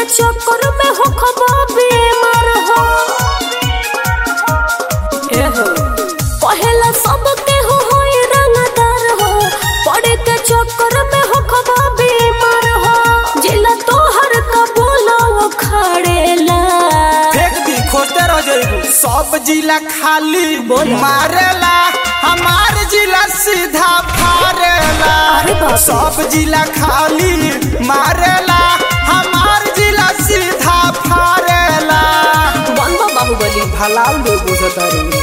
चक्कर में हो खबा बीमार हो ए हो पहला सब के हो होई रंगदार हो पड़े के चक्कर में हो खबा बीमार हो जिला तोहर का बोलो खड़ेला फेंक दी खोजते रह जाइबू सब जिला खाली बोला। मारेला हमार जिला सीधा फारेला अरे बाप रे। सब जिला खाली मारेला हमार जिला सीधा फारेला बनबा बाहुबली भलाल लोग बुझता रे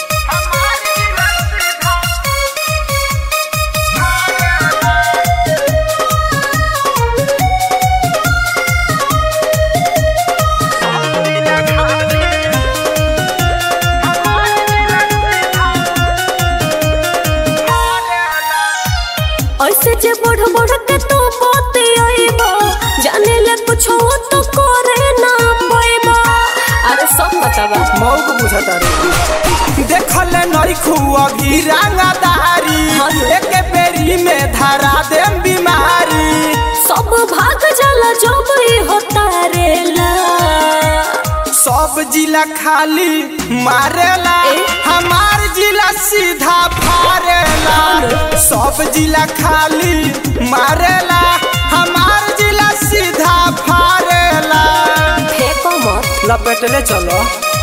ऐसे जे बढ़ बढ़ के तो बाते आइबा जाने ले कुछ हो तो करे ना पाइबा अरे सब बतावा मौक बुझता रे देखल नई खुआ भी रंगदारी हाँ जी। एक बेरी में धरा देम बीमारी सब भाग जाला जब ही होता रेला सब जिला खाली मारेला ए? हमार जिला सीधा फारेला हाँ। सब जिला खाली मारेला हमार जिला सीधा फारेला फेंको मत लपेटले चलो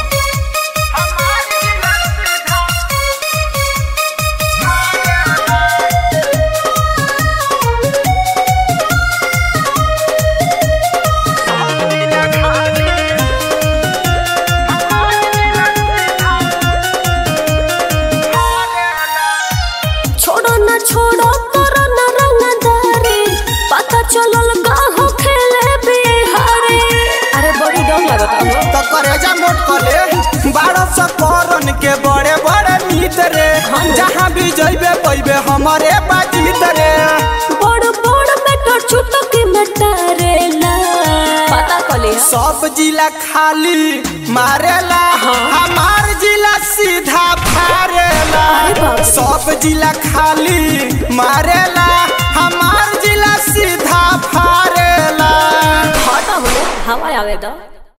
छोड़ो ना छोड़ो करो ना रंगदारी पता चलल गाहो खेले बिहारी अरे बड़ी डर लगता हो तो करेजा नोट करे बारह सौ करन के बड़े बड़े मित्र रे हाँ। जहाँ भी जइबे पैबे हमारे बाजीत रे बड़ बड़ बेटर छुटकी में डरेला पता कले सब जिला खाली मारेला हाँ। हमार जिला सीधा फारेला अरे बाप रे। सब जिला खाली मारेला हमार जिला सीधा फारेला हटा हो हवा आवे दो